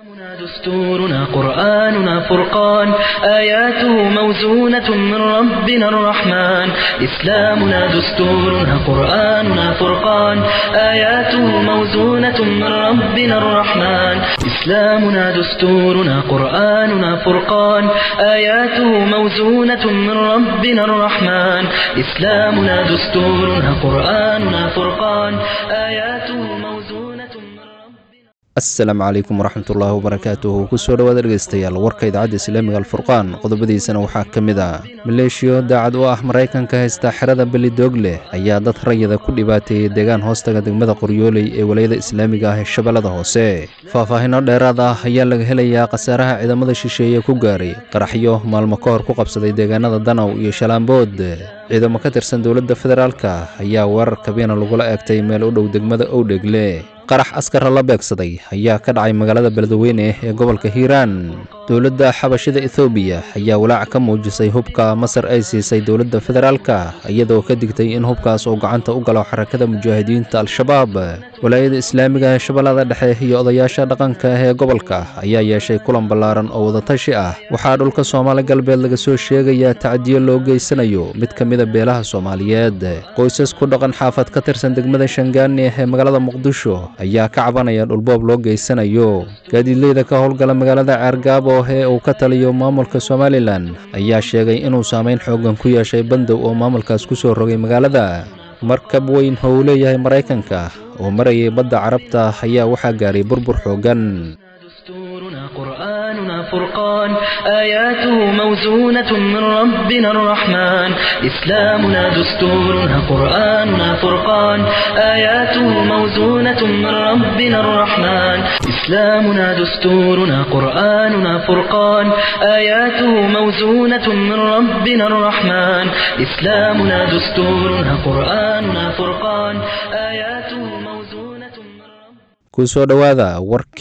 دستورنا قرآننا فرقان آياته موزونة من ربنا الرحمن إسلامنا دستورنا قرآننا فرقان آياته موزونة من ربنا الرحمن إسلامنا دستورنا قرآننا فرقان آياته موزونة من ربنا الرحمن إسلامنا دستورنا قرآننا فرقان آياته موزونة من ربنا asalaamu calaykum waraxmatullaahi wabarakaatuhu kusoo dhowaad dhegaystayaal warka idaacadda islaamiga alfurqaan qodobadiisana waxaa ka mid ah maleeshiyo daacad u ah maraykanka haysta xerada belidoogleh ayaa dad rayada ku dhibaateeyey deegaan hoostaga degmada qoryooley ee walayada islaamiga ah ee shabeellada hoose faahfaahinno dheeraad ah ayaa laga helayaa khasaaraha ciidamada shisheeye ku gaaray qaraxyo maalmo ka hor ku qabsaday deegaanada danaw iyo shalaambood ciidamo ka tirsan dowladda federaalka ayaa weerar kabiina lagula eegtay meel u dhow degmada owdhegle qarax askara la beegsaday ayaa ka dhacay magaalada beledweyne ee gobolka hiiraan dowladda xabashida ethoobiya ayaa walaac ka muujisay hubka masar ay siisay dowladda federaalka iyadoo ka digtay in hubkaas uu gacanta u galo xarakada mujaahidiinta al-shabaab walaayada islaamiga ee shabeellada dhexe iyo odayaasha dhaqanka ee gobolka ayaa yeeshay kulan ballaaran oo wadatashi ah waxaa dhulka soomaali galbeed laga soo sheegayaa tacdiyo loo geysanayo mid ka mida beelaha soomaaliyeed qoysas ku dhaqan xaafad ka tirsan degmada shangaani ee magaalada muqdisho ayaa ka cabanaya dhulboob loo geysanayo gaadiidleyda ka howlgala magaalada ceergaabo ee uu ka taliyo maamulka somalilan ayaa sheegay inuu saameyn xooggan ku yeeshay bandow oo maamulkaas ku soo rogay magaalada markab weyn oo uu leeyahay maraykanka oo marayay badda carabta ayaa waxaa gaaray burbur xooggan دستورنا قرآننا فرقان آياته موزونة من ربنا الرحمن إسلامنا دستورنا قرآننا فرقان آياته موزونة من ربنا الرحمن إسلامنا دستورنا قرآننا فرقان آياته موزونة من ربنا الرحمن إسلامنا دستورنا قرآننا فرقان آياته موزونة من ربنا kusoo dhowaada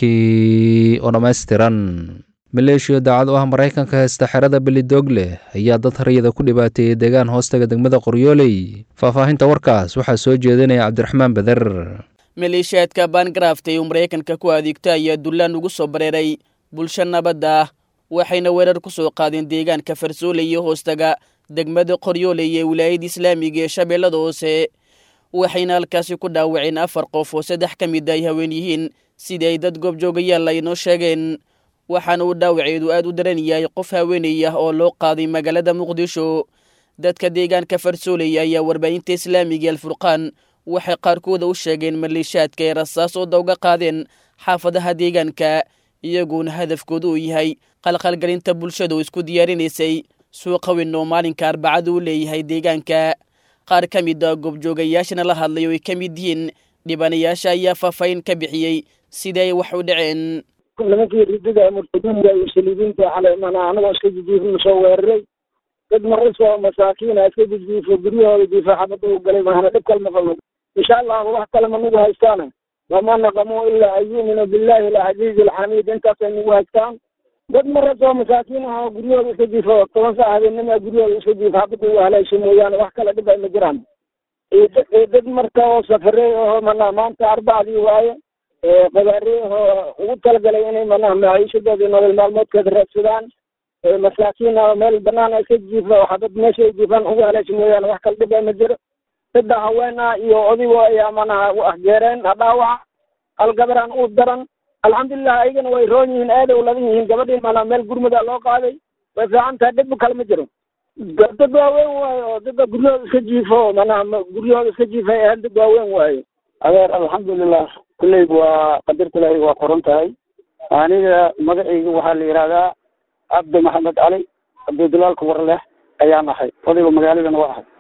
warkii oo dhammaystiran maleeshiya daacad u ah maraykanka haysta xerada belidoogleh ayaa dad rayada ku dhibaateeyey deegaan hoostaga degmada qoryooley faahfaahinta warkaas waxaa soo jeedinaya cabdiraxmaan beder maleeshiyaadka baangaraftay uu maraykanka ku adeegta ayaa dullaan ugu soo bareeray bulsho nabadda ah waxayna weerar ku soo qaadeen deegaanka farsooley iyo hoostaga degmada qoryooley ee wilaayada islaamiga ee shabeellada hoose waxayna halkaasi ku dhaawaceen afar qof oo saddex ka mid ay haween yihiin sidii ay dad goobjoogayaal ay inoo sheegeen waxaana uu dhaawaceedu aad u daran yahay qof haweenay ah oo loo qaaday magaalada muqdisho dadka deegaanka farsooley ayaa warbaahinta islaamiga alfurqaan waxay qaarkooda u sheegeen maleeshaadka ay rasaas oo dawga qaadeen xaafadaha deegaanka iyaguona hadafkoodu uu yahay qalqalgelinta bulshada oo isku diyaarinaysay suuqa weyn oo maalinka arbacada u leeyahay deegaanka qaar ka mid a goobjoogayaashana la hadlay oo ay ka mid yihiin dhibanayaasha ayaa faahfaahin ka bixiyey sidii ay wax u dhaceen nimankii ridada murtadiinta iyo saliibiinta xalay mana anagoo iska jijiifna soo weeraray dad marisoo masaakiina iska jijiifo guryahooda jiifa xabada u galay mahana dhib kal maqalno insha allahu wax kale ma nagu haystaana wama naqamu ilaa an yuuminu billahi alcaziizi alxamiid intaasay nagu haystaan dad marasoo masaakiin ah oo guryahooda iska jiifo toban saa habeenima guryahooda iska jiifo xabada u haleesho mooyaane wax kale dhib ay ma jiraan iyo dad marka oo safaray oo mana maanta arbacdii waaye qabaarey oo ugu talagalay inay mana maciishadoodii nolol maalmoodkeeda raadsadaan masaakiin oo meel banaan iska jiifa oo xabad meesha ay jiifaan ugu haleesho mooyaane wax kale dhib ay ma jiro saddex haween ah iyo odigo ayaa manaha ahgeereen dhaawaca algabaraan u daran alxamdulilah ayagana way roon yihiin aaday u ladan yihiin gabadhii mana meel gurmuda loo qaaday way fiican tahay dhib kale ma jiro dad waaweyn waayo oo dadda guryahooda iska jiifo manaha guryahooda iska jiifay ahaan dad waaweyn waayo adeer alxamdulilah kulleyb waa qadarta ilaahay waa qoran tahay aniga magacayga waxaa la yidhahdaa cabdi maxamed cali cabdidulaalka warleh ayaan ahay odayga magaaladana waa ahay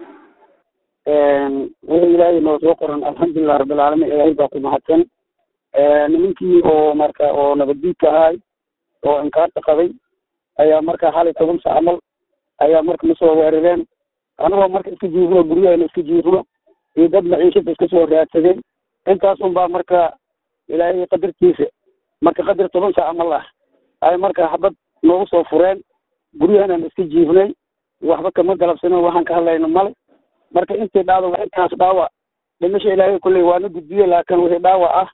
wixii ilaahay noo soo qoran alxamdulilah rabbilcaalamiin ilaahay baa ku mahadsan nimankii oo marka oo nabaddiidka ahay oo inkaarta qabay ayaa marka xalay toban sa camal ayaa marka nasoo weerareen anagoo marka iska jiifno guryaheena iska jiifno iyo dad maciishada iska soo raadsadeen intaas unbaa marka ilaahay qadartiisa marka qadar toban sa camal ah ay marka xabad noogu soo fureen guryahenan iska jiifnay waxba kama galabsanin waxaan ka hadlayna male marka intii dhacdo waa intaas dhaawac dhimasha ilaahay kulley waana gudbiye laakiin wixii dhaawac ah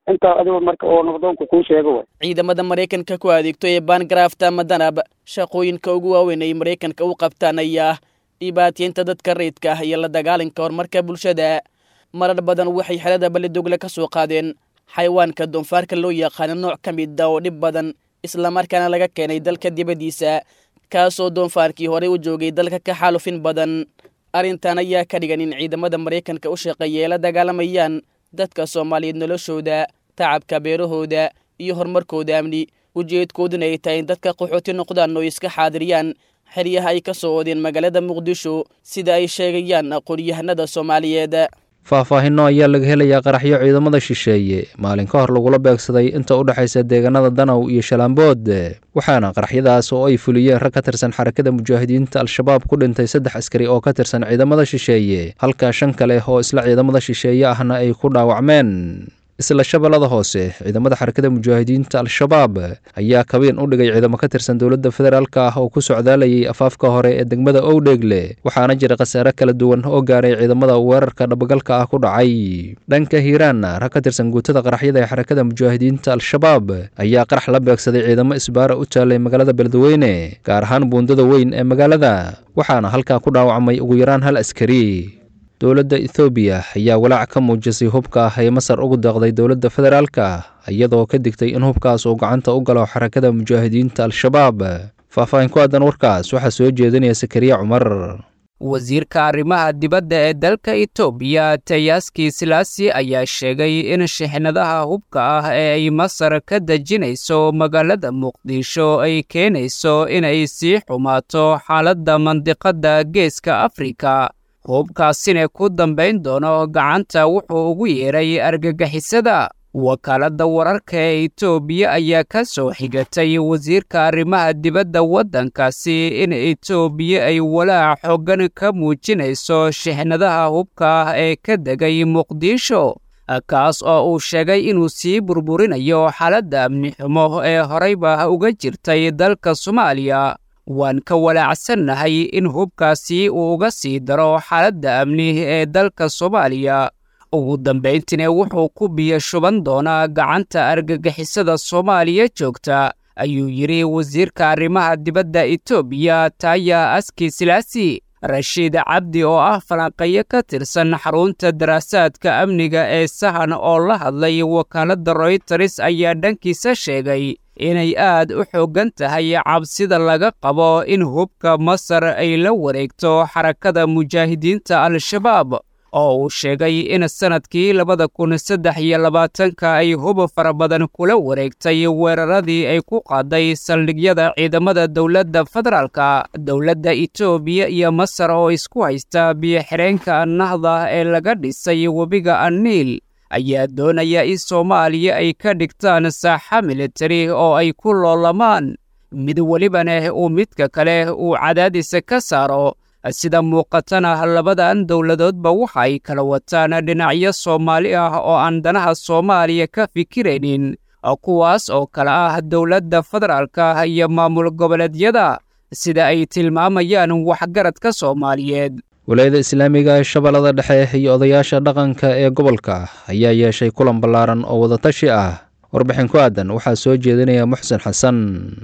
intaa adigo marka oo nabdoonku kuu sheego way ciidamada maraykanka ku adeegto ee baangarafta ama danab shaqooyinka ugu waaweyn ay maraykanka u qabtaan ayaa dhibaataynta dadka rayidka ah iyo la dagaalanka horumarka bulshada marar badan waxay xerada balidogle ka soo qaadeen xayawaanka doonfaarka loo yaqaano nooc ka mid a oo dhib badan islamarkaana laga keenay dalka dibaddiisa kaasoo doonfaarkii horey u joogay dalka ka xaalufin badan arrintan ayaa ka dhigan in ciidamada maraykanka u shaqeeya ay la dagaalamayaan dadka soomaaliyeed noloshooda tacabka beerahooda iyo horumarkooda amni ujeedkooduna ay tahay in dadka qaxooti noqdaan oo iska xaadiriyaan xeryaha ay ka soo oodeen magaalada muqdisho sida ay sheegayaan aqoon-yahanada soomaaliyeed faahfaahinno ayaa laga helayaa qaraxyo ciidamada shisheeye maalin ka hor lagula beegsaday inta u dhexaysa deegaanada danaw iyo shalaambood waxaana qaraxyadaas oo ay fuliyeen rag ka tirsan xarakada mujaahidiinta al-shabaab ku dhintay saddex askari oo ka tirsan ciidamada shisheeye halka shan kale oo isla ciidamada shisheeye ahna ay ku dhaawacmeen isla shabeellada hoose ciidamada xarakada mujaahidiinta al-shabaab ayaa kabeen u dhigay ciidamo ka tirsan dowladda federaalka ah oo ku socdaalayay afaafka hore ee degmada owdheegle waxaana jira khasaare kala duwan oo gaaray ciidamada weerarka dhabagalka ah ku dhacay dhanka hiiraanna rag ka tirsan guutada qaraxyada ee xarakada mujaahidiinta al-shabaab ayaa qarax la beegsaday ciidamo isbaara u taalay magaalada beledweyne gaar ahaan buundada weyn ee magaalada waxaana halkaa ku dhaawacmay ugu yaraan hal askari dowladda ethoobiya ayaa walaac ka muujisay hubka ah ee masar ugu deeqday dowladda federaalka iyadoo ka digtay in hubkaas uu gacanta u galo xarakada mujaahidiinta al-shabaab faahfaahin ku aadan warkaas waxaa soo jeedinaya sakariya cumar wasiirka arrimaha dibadda ee dalka etoobiya tayaski silaasi ayaa sheegay in shixnadaha hubka ah ee ay masar ka dejinayso magaalada muqdisho ay keenayso inay sii xumaato xaaladda mandiqadda geeska afrika hubkaasina ku dambayn doono gacanta wuxuu ugu yeedhay argagixisada wakaaladda wararka ee etoobiya ayaa ka soo xigatay wasiirka arrimaha dibadda waddankaasi in etoobiya ay walaac xoogan ka muujinayso shixnadaha hubka ah ee ka degay muqdisho kaas oo uu sheegay inuu sii burburinayo xaaladda amni xumo ee horeyba uga jirtay dalka soomaaliya waan ka walaacsannahay in hubkaasi uu uga sii daro xaaladda amni ee dalka soomaaliya ugu dambayntiina wuxuu ku biyo shuban doonaa gacanta argagixisada soomaaliya joogta ayuu yidhi wasiirka arrimaha dibadda etoobiya taaya aski silaasi rashiid cabdi oo ah falanqeeyo ka tirsan xarunta daraasaadka amniga ee sahan oo la hadlay wakaaladda royters ayaa dhankiisa sheegay inay aad u xooggan tahay cabsida laga qabo in hubka masar ay la wareegto xarakada mujaahidiinta al-shabaab oo uu sheegay in sannadkii labada kun saddex iyo labaatanka ay hub fara badan kula wareegtay weeraradii ay ku qaaday saldhigyada ciidamada dowladda federaalka dowladda etoobiya iyo masar oo isku haysta biyo-xireenka nahda ee laga dhisay webiga anniil ayaa doonaya in soomaaliya ay ka dhigtaan saaxa militari oo ay ku loolamaan mid welibana uu midka kale uu cadaadisa ka saaro sida muuqatana labadan dowladoodba waxa ay kala wataan dhinacyo soomaali ah oo aan danaha soomaaliya ka fikiraynin kuwaas oo kale ah dowladda federaalka iyo maamul goboleedyada sida ay tilmaamayaan waxgaradka soomaaliyeed walaayada islaamiga ee shabeellada dhexe iyo odayaasha dhaqanka ee gobolka ayaa yeeshay kulan ballaaran oo wadatashi ah warbixin ku aadan waxaa soo jeedinaya muxsen xasan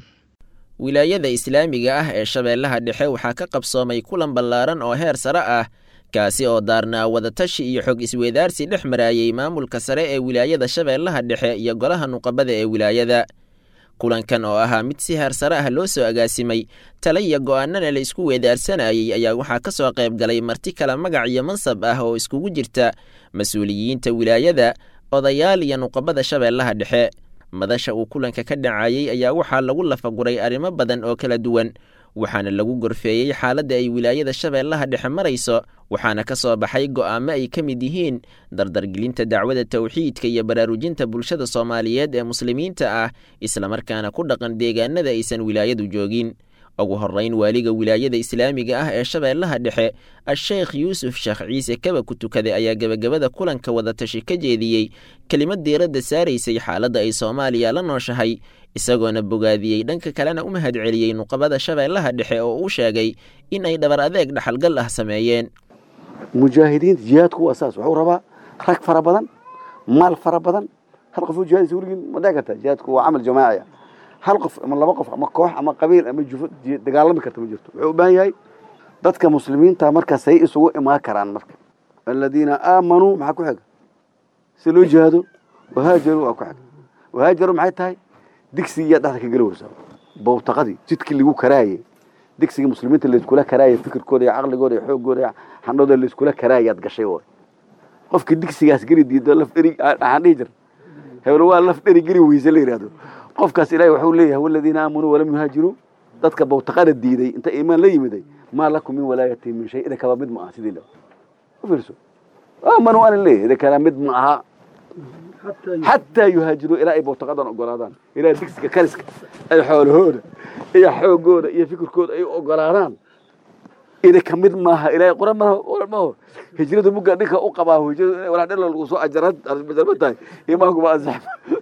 wilaayada islaamiga ah ee shabeellaha dhexe waxaa ka qabsoomay kulan ballaaran oo heer sare ah kaasi oo daarnaa wadatashi iyo xog isweydaarsi dhex maraayey maamulka sare ee wilaayada shabeellaha dhexe iyo golaha nuqabada ee wilaayada kulankan oo ahaa mid si heer sare ah loo soo agaasimay tala iyo go'aanana la isku weedaarsanayey ayaa waxaa ka soo qayb galay marti kale magac iyo mansab ah oo iskugu jirta mas-uuliyiinta wilaayada odayaal iyo nuqabada shabeellaha dhexe madasha uu kulanka ka dhacayey ayaa waxaa lagu lafaguray arrimo badan oo kala duwan waxaana lagu gorfeeyey xaaladda ay wilaayada shabeellaha dhexe marayso waxaana ka soo baxay go'aamo ay ka mid yihiin dardargelinta dacwada tawxiidka iyo baraarujinta bulshada soomaaliyeed ee muslimiinta ah islamarkaana ku dhaqan deegaanada aysan wilaayadu joogin ugu horrayn waaliga wilaayada islaamiga ah ee shabeellaha dhexe a-sheekh yuusuf sheekh ciise kaba ku tukaday ayaa gebagabada kulanka wadatashi ka jeediyey kelimad diiradda saaraysay xaaladda ay soomaaliya la nooshahay isagoona bogaadiyey dhanka kalena u mahad celiyey nuqabada shabeellaha dhexe oo uu sheegay in ay dhabar adeeg dhaxalgal ah sameeyeen mujaahidiinta jihaadku waa saas wuxuu rabaa rag fara badan maal fara badan hal qof oo jihaadaysa weligiin ma dhici karta jihaadku waa camal jamaaci ah hal qof ama laba qof ama koox ama qabiil ama jufo dagaalami karta ma jirto wuxuu u baahan yahay dadka muslimiinta marka say isugu imaan karaan marka aladiina aamanuu maxaa ku xiga si loo jihaado wahaajaruu waa ku xiga wahaajaru maxay tahay digsigiyaa dhexda ka geli weysaa bowtaqadii jidkii lagu karaayey digsigii muslimiinta layskula karaayay fikirkooda iyo caqligooda iyo xoogooda iyo xandhooda layskula karaayaad gashay way qofkii digsigaas geli diido laf dheri waxaan dhihi jir hebel waa laf dheri geli weyse la yidhahdo qofkaas ilaahay waxuu leeyahay waladiina aamanuu walam yuhaajiruu dadka bowtaqada diiday inta iimaan la yimiday maa lakum min walaayati min shay ida kaba mid ma aha sidii la u fiirso aamanuu anan leeyahay ida kala mid ma aha xataa yuhaajiruu ilaa ay bowtaqadan ogolaadaan ilaa digsiga kariska ay xoolahooda iyo xoogooda iyo fikirkooda ay ogolaadaan ida ka mid maaha ilaahay qoran maho hijrada mugga dhinka u qabaa hijrada inay walaa dhalo lagu soo ajarad majarma tahay iimaanku ma ansax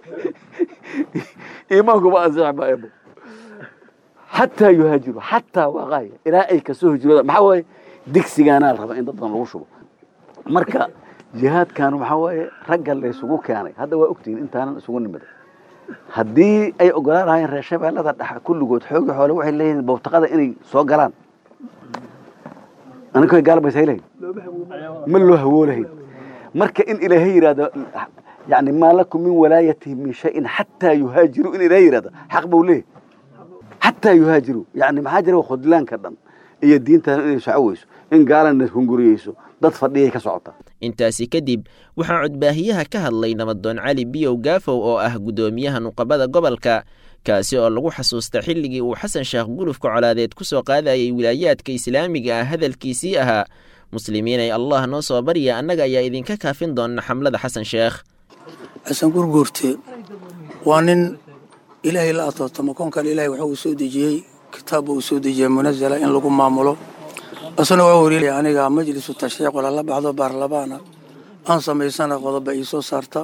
iimaanku ma ansax ma eebo xataa yuhaajiru xataa waa qaaya ilaa ay kasoo hijrooda maxaa waaye digsigaanaa raba in dad badan lagu shubo marka jihaadkan waxaa waaye ragga laysugu keenay hadda waa ogtihiin intaanan isugu nimiday haddii ay ogolaan lahaayeen reer shabeellada dhexa kulligood xoogi xoole waxay leeyihiin bowtaqada inay soo galaan aniga gaalbaysa hay lahayn ma loo hawoolahayn marka in ilaahay yidhahdo yani maa lakum min walaayatihim min shayin xataa yuhaajiru in ilaahay yidhahdo xaq buu leeyahy xataa yuhaajiru yani maxaa jira khudlaanka dhan iyo diintan inay socoweyso in gaalana hunguriyeyso dad fadhiyay ka socota intaasi kadib waxaa codbaahiyaha ka hadlay nabadoon cali biyow gaafow oo ah guddoomiyaha nuqabada gobolka kaasi oo lagu xasuusta xilligii uu xasan sheekh gulufka colaadeed ku soo qaadayay wilaayaadka islaamiga ah hadalkiisii ahaa muslimiinay allah noo soo barya annaga ayaa idinka kaafin doona xamlada xasan sheekh xasan gurguurte waa nin ilaahay la atootamo koonkan ilahay waxa uu soo dejiyey kitaabba uu soo dejiyey munazala in lagu maamulo isna waa wariilay aniga majlisu tashriic walala baxdo baarlamaana aan samaysana qodoba ii soo saarta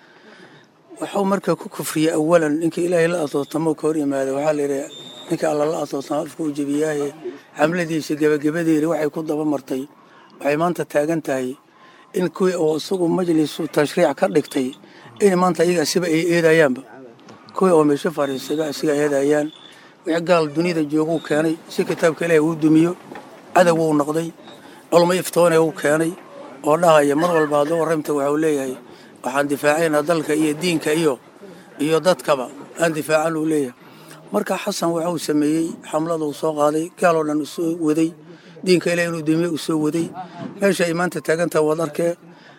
waxuu marka ku kufriyey awalan ninka ilaahay la atootamo ka hor yimaada waxaa la yidhi ninka alla la atootamo afka u jebiyaaye xamladiisa gebagabadeeda waxay ku daba martay waxay maanta taagan tahay in kuwii oo isagu majlisu tashriic ka dhigtay in maanta iyaga siba ay eedayaanba kuwii oo meesho fadhiisaba isiga eedayaan wixii gaal duniyada jooguu keenay si kitaabka ilaahay uu dumiyo cadow uu noqday culmo iftoone uu keenay oo dhahaya mar walba hadduu warramta waxuu leeyahay waxaan difaacaynaa dalka iyo diinka iyo iyo dadkaba aan difaacan uu leeyahay marka xasan waxuu sameeyey xamlada uu soo qaaday gaaloo dhan uu soo waday diinka ilaah inuu dumiye uu soo waday meesha ay maanta taagantaha waad arkee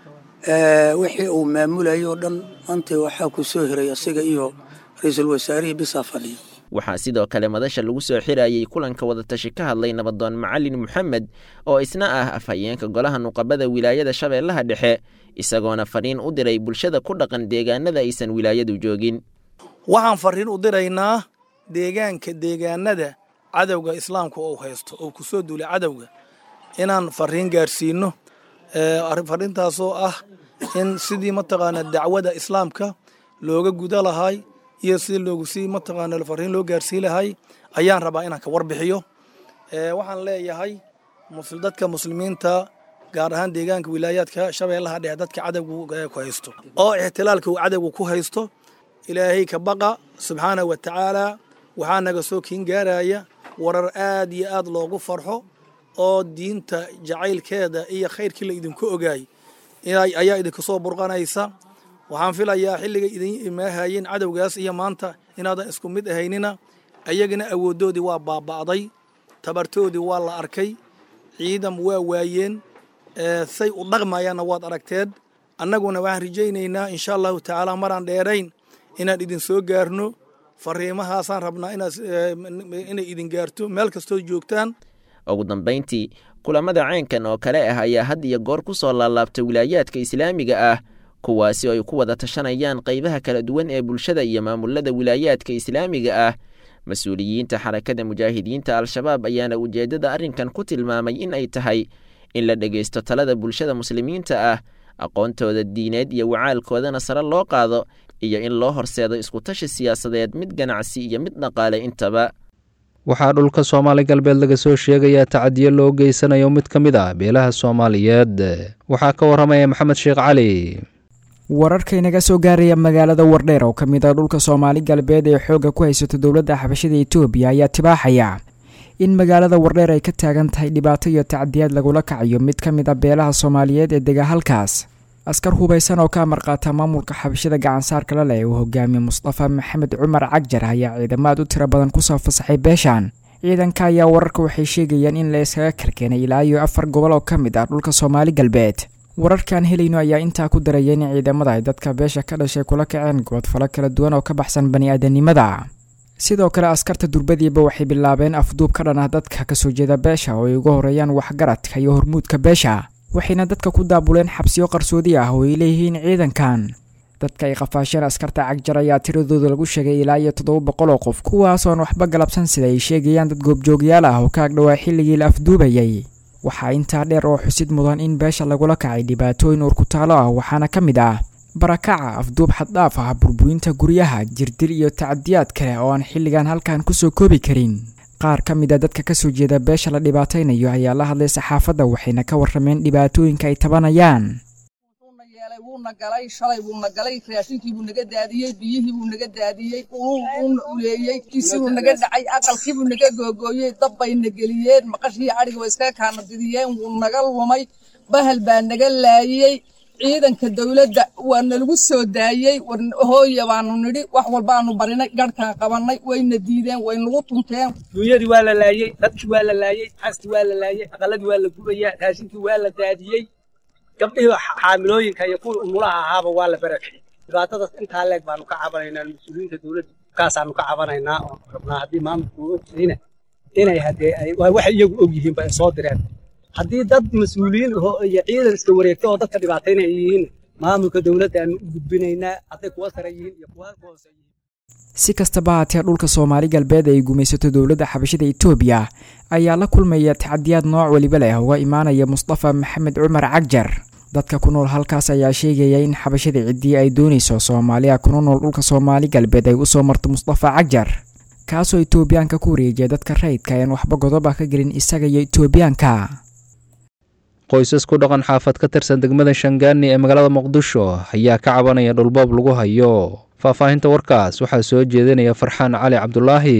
wixii uu maamulayay oo dhan maanta waxaa ku soo hiray asiga iyo ra-iisul wasaarihii bisaa fadhiya waxaa sidoo kale madasha lagu soo xirayey kulanka wadatashi ka hadlay nabadoon macalin moxamed oo isna ah afhayeenka golaha nuqabada wilaayada shabeellaha dhexe isagoona fadhiin u diray bulshada ku dhaqan deegaanada aysan wilaayadu joogin waxaan fariin u diraynaa deegaanka deegaanada cadowga islaamka ou haysto oo ku soo duulay cadowga inaan fariin gaarsiino fariintaasoo ah in sidii mataqaanaa dacwada islaamka looga guda lahay iyo si loogu si mataqaana fariin loo gaarsii lahay ayaan rabaa inaan ka warbixiyo waxaan leeyahay dadka muslimiinta gaar ahaan deegaanka wilaayaadka shabeellaha dhexe dadka cadowga ku haysto oo ixtilaalka uu cadowga ku haysto ilaahay ka baqa subxaana wa tacaala waxaa naga soo kiin gaaraya warar aad iyo aad loogu farxo oo diinta jacaylkeeda iyo khayrkii la idinku ogaay ayaa idinku soo burqanaysa waxaan filayaa xilliga idin imaahayeen cadowgaas iyo maanta inaadan isku mid ahaynina ayagana awooddoodii waa baaba'day tabartoodii waa la arkay ciidan waa waayeen say u dhaqmayaanna waad aragteed annaguna waxaan rajaynaynaa insha allahu tacaala maraan dheerayn inaan idin soo gaarno fariimahaasaan rabnaa inay idin gaarto meel kastoo joogtaan ugu dambayntii kulamada caynkan oo kale ah ayaa had iyo goor ku soo laalaabta wilaayaadka islaamiga ah kuwaasi oo ay ku wada tashanayaan qaybaha kala duwan ee bulshada iyo maamulada wilaayaadka islaamiga ah mas-uuliyiinta xarakada mujaahidiinta al-shabaab ayaana ujeeddada arrinkan ku tilmaamay in ay tahay in la dhegaysto talada bulshada muslimiinta ah aqoontooda diineed iyo wacaalkoodana sare loo qaado iyo in loo horseedo iskutashi siyaasadeed mid ganacsi iyo mid dhaqaale intaba waxaa dhulka soomaali galbeed laga soo sheegayaa tacadiyo loo geysanayo mid ka mid ah beelaha soomaaliyeed waxaa ka warramaya maxamed sheekh cali wararka inaga soo gaaraya magaalada wardheer oo ka mid ah dhulka soomaali galbeed ee xoogga ku haysato dowladda xabashada etoobiya ayaa tibaaxaya in magaalada wardheer ay ka taagan tahay dhibaato iyo tacdiyaad lagula kacayo mid ka mid ah beelaha soomaaliyeed ee dega halkaas askar hubaysan oo ka amarqaata maamulka xabashada gacansaarka la leh uu hogaamiye mustafa maxamed cumar cagjar ayaa ciidamaad u tiro badan kusoo fasaxay beeshan ciidanka ayaa wararka waxay sheegayaan in la iskaga karkeenay ilaa iyo afar gobol oo ka mid ah dhulka soomaali galbeed wararkaan helayno ayaa intaa ku daraya in ciidamada ay dadka beesha ka dhashay kula kaceen goodfalo kala duwan oo ka baxsan bani-aadanimada sidoo kale askarta durbadiiba waxay bilaabeen afduub ka dhan ah dadka kasoo jeeda beesha oo ay uga horeeyaan waxgaradka iyo hormuudka beesha waxayna dadka ku daabuleen xabsiyo qarsoodi ah oo ay leeyihiin ciidankan dadka ay qafaasheen askarta cagjar ayaa tiradooda lagu sheegay ilaa iyo toddoba boqol oo qof kuwaasoon waxba galabsan sida ay sheegayaan dad goobjoogyaal ah oo ka agdhowaa xilligii la afduubayay waxaa intaa dheer oo xusid mudan in beesha lagula kacay dhibaatooyin uurkutaalo ah waxaana ka mid ah barakaca afduub xaddhaaf ah burburinta guryaha jirdir iyo tacdiyaad kale oo aan xilligan halkan kusoo koobi karin qaar ka mid a dadka kasoo jeeda beesha la dhibaataynayo ayaa la hadlay saxaafadda waxayna ka warrameen dhibaatooyinka ay tabanayaan wuuna galay shalay wuuna galay raashinkii buu naga daadiyey biyihii buu naga daadiyey uuna uleeyey kiisii buu naga dhacay aqalkii buu naga googooyey dab bayna geliyeen maqashii adhiga way iskaga kaana didiyeen wuu naga lumay bahal baa naga laayey ciidanka dowladda waa nalagu soo daayey hooya baanu nidhi wax walbaanu barinay garhkaan qabannay wayna diideen way nagu tunteen duunyadii waa la laayey dadkii waa la laayey xaskii waa la laayey aqaladii waa la gubayaa raashinkii waa la daadiyey gabdhihii xaamilooyinka iyo kuwii umulaha ahaaba waa la barakiyey dhibaatadaas intaa leeg baanu ka cabanaynaa mas-uuliyiinta dowladda kaasaanu ka cabanaynaa oo rabnaa haddii maamulku uu ogtahayna inay haddee waa waxay iyagu og yihiin ba ay soo direen haddii dad mas-uuliyiin iyo ciidan iska wareegta oo dadka dhibaataynaya yihiin maamulka dowladda aanu u gudbinaynaa hadday kuwa sare yihiin iyo kuwa hoose yihiin si kastaba haatee dhulka soomaali galbeed ay gumaysato dowladda xabashada etoobiya ayaa la kulmaya tacdiyaad nooc weliba leh uga imaanaya mustafa maxamed cumar cagjar dadka ku nool halkaas ayaa sheegaya in xabashada ciddii ay doonayso soomaaliya kuna nool dhulka soomaali galbeed ay usoo marto mustafa cagjar kaasoo etoobiyaanka ku wareejiya dadka rayidka ayaan waxba godoba ka gelin isaga iyo etoobiyaanka qoysas ku dhaqan xaafad ka tirsan degmada shangaani ee magaalada muqdisho ayaa ka cabanaya dhulboob lagu hayo faahfaahinta warkaas waxaa soo jeedinaya farxaan cali cabdulaahi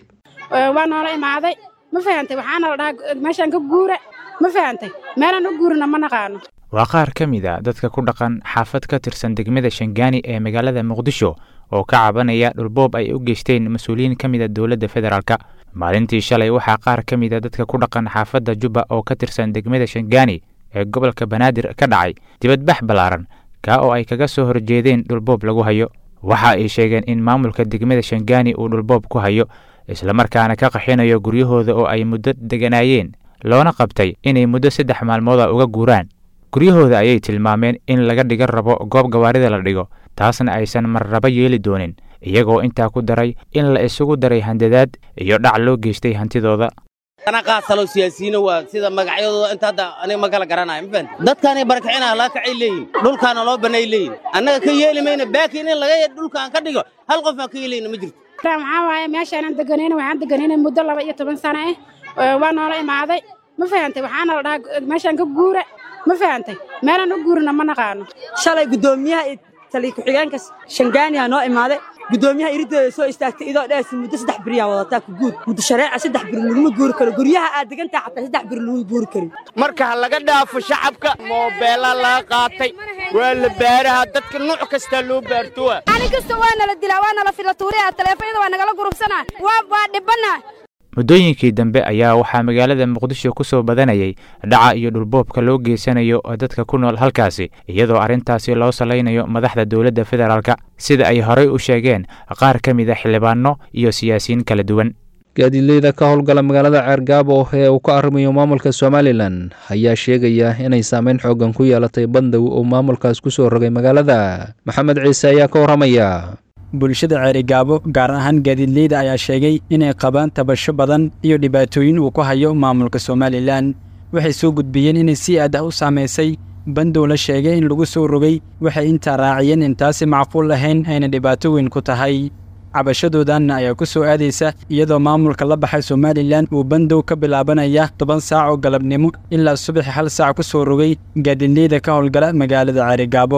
waa noola imaaday ma fahantay waxaana la dhahaa meeshaan ka guura ma fahantay meelaan u guurina ma naqaano waa qaar ka mid a dadka ku dhaqan xaafad ka tirsan degmada shangaani ee magaalada muqdisho oo ka cabanaya dhulboob ay u geysteen mas-uuliyiin ka mid a dowladda federaalka maalintii shalay waxaa qaar ka mid a dadka ku dhaqan xaafadda jubba oo ka tirsan degmada shangaani ee gobolka banaadir ka dhacay dibadbax ballaaran kaa oo ay kaga soo horjeedeen dhulboob lagu hayo waxa ay sheegeen in maamulka degmada shangaani uu dhulboob ku hayo islamarkaana ka qaxinayo guryahooda oo ay muddo deganaayeen loona qabtay inay muddo saddex maalmooda uga guuraan guryahooda ayay tilmaameen in laga dhigan rabo goob gawaarida la dhigo taasna aysan marraba yeeli doonin iyagoo intaa ku daray in la isugu daray handadaad iyo dhac loo geystay hantidooda ana qaatalo siyaasiyiina waa sida magacyadooda inta hadda aniga ma kala garanayo ma fahanti dadkaanay barakicina laa kacay leeyihin dhulkaana loo bannay leeyihin annaga ka yeeli mayna baakiin in laga dhulkaan ka dhigo hal qof aan ka yeelayna ma jirto maxaa waaye meeshaanan deganayna waxaan deganayna muddo laba iyo toban sano ah waa noola imaaday ma fahantay waxaana la dhahaa meeshaan ka guura ma fahantay meelaan u guurina ma naqaano shalay guddoomiyaha iyo taliya ku-xigeenka shangaaniyaa noo imaaday guddoomiyaha irideeda soo istaagtay idoo dheesi muddo saddex beriyaa wadataa ku guud muddo shareeca saddex beri laguma guuri karo guryaha aad degantaha xataa saddex beri lagu guuri karin marka ha laga dhaafo shacabka moobeela laga qaatay waa la baaraha dadka nuuc kastaa loo baartowa ani kasta waa nala dilaa waa nala filatuuriya taleefonyada waa nagala gurubsanaa waa dhibannaa muddooyinkii dambe ayaa waxaa magaalada muqdisho ku soo badanayay dhaca iyo dhulboobka loo geysanayo dadka ku nool halkaasi iyadoo arrintaasi loo salaynayo madaxda dowladda federaalka sida ay horey u sheegeen qaar ka mid a xildhibaano iyo siyaasiyiin kala duwan gaadiidleyda ka howlgala magaalada ceergaabo ee uu ka arrimayo maamulka somalilan ayaa sheegaya inay saameyn xoogan ku yeelatay bandow uu maamulkaas ku soo rogay magaalada maxamed ciise ayaa ka warramaya bulshada ceerigaabo gaar ahaan gaadiidleyda ayaa sheegay inay qabaan tabasho badan iyo dhibaatooyin uu ku hayo maamulka somalilan waxay soo gudbiyeen inay si aad ah u saamaysay bandow la sheegay in lagu soo rogay waxay intaa raaciyeen intaasi macquul lahayn ayna dhibaato weyn ku tahay cabashadoodanna ayaa ku soo aadaysa iyadoo maamulka la baxay somalilan uu bandow ka bilaabanaya toban saac oo galabnimo ilaa subaxi hal saac ku soo rogay gaadiidleyda ka howlgala magaalada ceerigaabo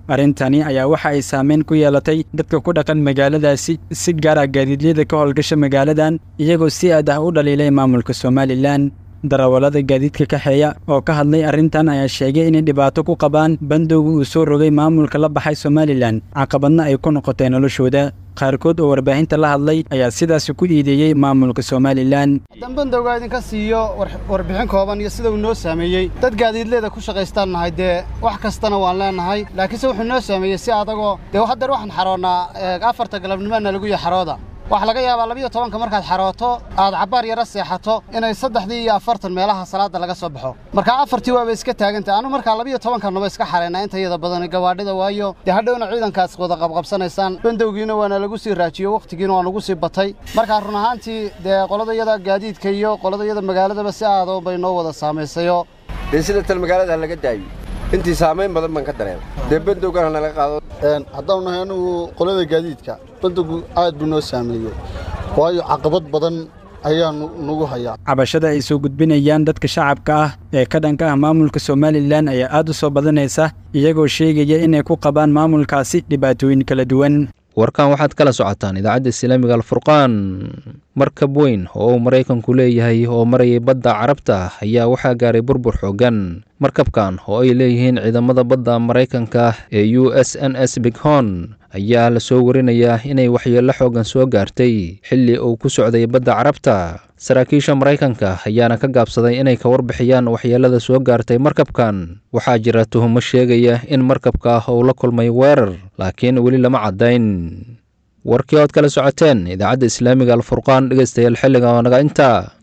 arrintani ayaa waxa ay saameyn ku yeelatay dadka ku dhaqan magaaladaasi si gaar ah gaadiidleyda ka howlgasha magaaladan iyagoo si aad ah u dhaliilay maamulka somalilan darawallada gaadiidka kaxeeya oo ka hadlay arrintan ayaa sheegay inay dhibaato ku qabaan bandowga uu soo rogay maamulka la baxay somalilan caqabadna ay ku noqotay noloshooda qaarkood oo warbaahinta la hadlay ayaa sidaasi ku iideeyey maamulka somalilan haddaan bandowga idinka siiyo warbixin kooban iyo sida uu noo saameeyey dad gaadiidleeda ku shaqaystaan nahay dee wax kastana waan leenahay laakiinse wuxuu noo saameeyey si adagoo dee haddeer waxaan xaroonnaa afarta galabnimaana lagu yahay xarooda waxaa laga yaabaa labiyo tobanka markaad xarooto aad cabbaar yaro seexato inay saddexdii iyo afartan meelaha salaadda laga soo baxo markaa afartii waaba iska taagantay anu markaa labiyo tobankanaba iska xaraynaa inta iyada badan gawaadhida waayo dee hadhowna ciidankaas wada qabqabsanaysaan bandowgiina waana lagu sii raajiyo wakhtigiina waa nagu sii batay markaa run ahaantii dee qolada yada gaadiidka iyo qolada yada magaaladaba si aado bay noo wada saamaysayo dee sida tal magaalada laga daayo intii saamayn badan baan ka dareema dee bandowgana nalaga qaado haddaan nahay anugu qolada gaadiidka bandowgu aad buu noo saameeyey waayo caqabad badan ayaa nagu hayaa cabashada ay soo gudbinayaan dadka shacabka ah ee ka dhanka ah maamulka somalilan ayaa aad u soo badanaysa iyagoo sheegaya inay ku qabaan maamulkaasi dhibaatooyin kala duwan warkan waxaad kala socotaan idaacadda islaamiga alfurqaan markab weyn oo uu maraykanku leeyahay oo marayay badda carabta ayaa waxaa gaaray burbur xooggan markabkan oo ay leeyihiin ciidamada badda maraykanka ee u s n s bighon ayaa la soo warinayaa inay waxyeello xooggan soo gaartay xilli uu ku socday badda carabta saraakiisha maraykanka ayaana ka gaabsaday inay ka warbixiyaan waxyeellada soo gaartay markabkan waxaa jira tuhumo sheegaya in markabka uu la kulmay weerar laakiin weli lama caddayn warkii ood kala socoteen idaacadda islaamiga alfurqaan dhegaystayaal xilliga oo naga intaa